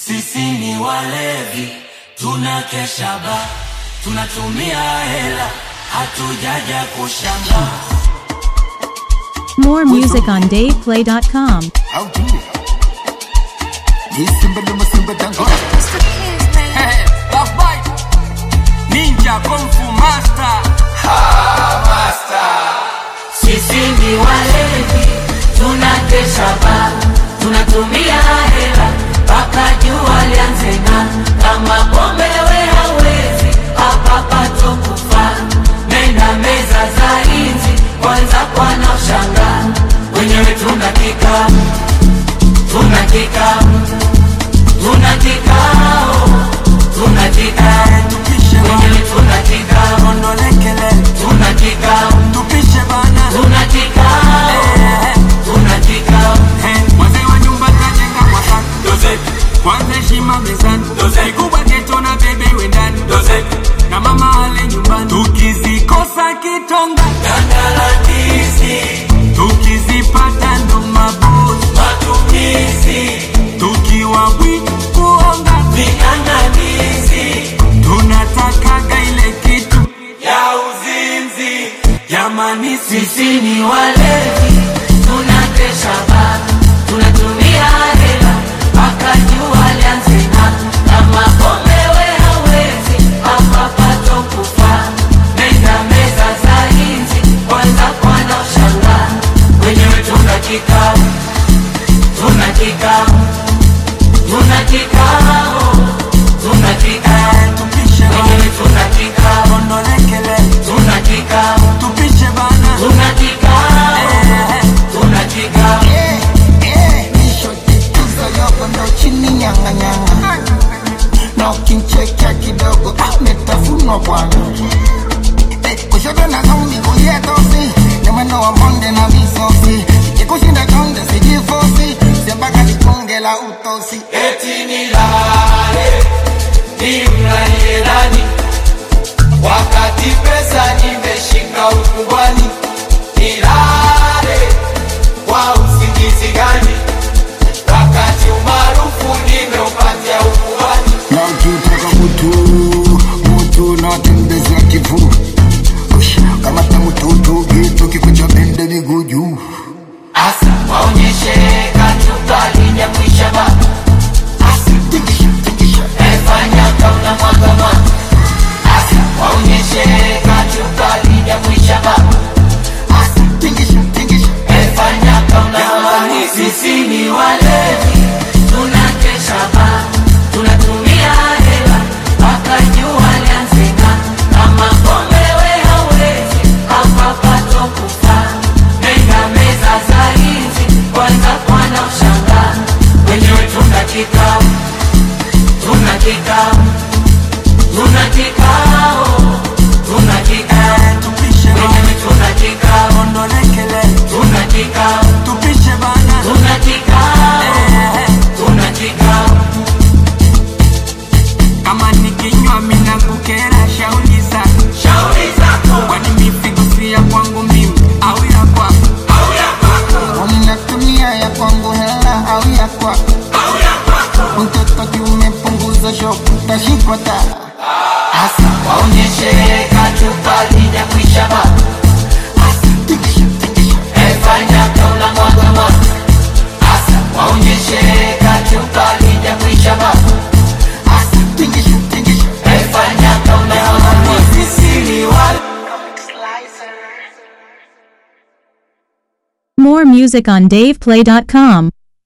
Sisi ni walevi, tunakesha ba, tunatumia hela, hatujaja kushamba. More music on DavePlay.com. How do you? Ni simba luma simba dango. Love bite. Ninja Kung Fu Master. Sisi ni walevi, tunakesha ba, tunatumia hela mpaka jua lianze ng'aa. Kama pombe we hawezi, hapa pato kufa. Nenda meza za inzi, kwanza kwana ushangaa. Wenyewe tuna kikao, tuna kikao, tuna kikao, tuna kikao. Wenyewe tuna kikao, tuna kikao, tuna kikao, tuna kikao. wazee wa nyumba tajenga kwa sana kwanza heshima mezani kikubwa geto na bebe wendani na mama ale nyumbani tukizikosa kitonga Gandalandizi, tukizipata ndo mabosi matumizi, tukiwa bwi kuonga ving'ang'anizi tunatakaga ile kitu ya uzinzi. Jamani, sisi ni walevi, tunakesha ba, tunatumia hela mpaka jua lianze ng'aa. Kama pombe we hawezi, hapa pato kufa. Nenda meza za inzi, kwanza kwana ushangaa. Wenyewe tuna kikao, tuna kikao, tuna kikao, tuna kikao. Wenyewe tuna kikao, tuna kikao, tupishe bana tuna kikao, tuna kikao. Eh, eh, nishotetuza yoko ndo chini nyanga nyanga. Na ukinchekea kidogo ametafunwa bwana. Eh, kushoto na zombi kulia tosi. Ni mwendo wa monde na misosi. Ikikushinda chonde sijifosi. Sembaka likunge la utosi. eti nilale nimlalie nani wakati pesa nimeshika ukubwani nilale kwa usingizi gani wakati umaarufu nimeupatia ukubwani Na ukitaka mutu, mutu na watembeza kifuu. Ush, Kamata mututu gitu kikucha bende miguu juu. asa waonyeshe katukali ya kuisha ba asa Tikisha, tikisha. efanya kauna mwaga mwaga asa waonyeshe katukali ya kuisha ba Asa, tikisha, tikisha. Efanya kauna Jamani, sisi ni walevi, tunakesha ba, tunatumia hela mpaka jua lianze ng'aa. Kama pombe we hawezi, hapa pato kufa. Nenda meza za inzi, kwanza kwana ushangaa. Wenyewe tuna kikao, tuna kikao, tuna kikao, tuna kikao. Wenyewe tuna kikao, tuna kikao, tupishe bana tuna kikao, tuna kikao. kama nikinywa mina kukera shauli zako Shauri zako kwani mifigo si ya kwangu mimi au ya kwako au ya kwako Unatumia ya kwangu hela au ya kwako? au ya kwako, Mtoto kiumepunguza shopu, tashikwa taa. hasa waonyeshe kachupa ya kuisha ba, Tikisha, tikisha. efanya kaula mwaga mwaga, hasa waonyeshe kachupa ya kuisha ba, Asa, tikisha, tikisha. efanya kaula mwaga mwaga. Sisi ni wale More music on DavePlay.com.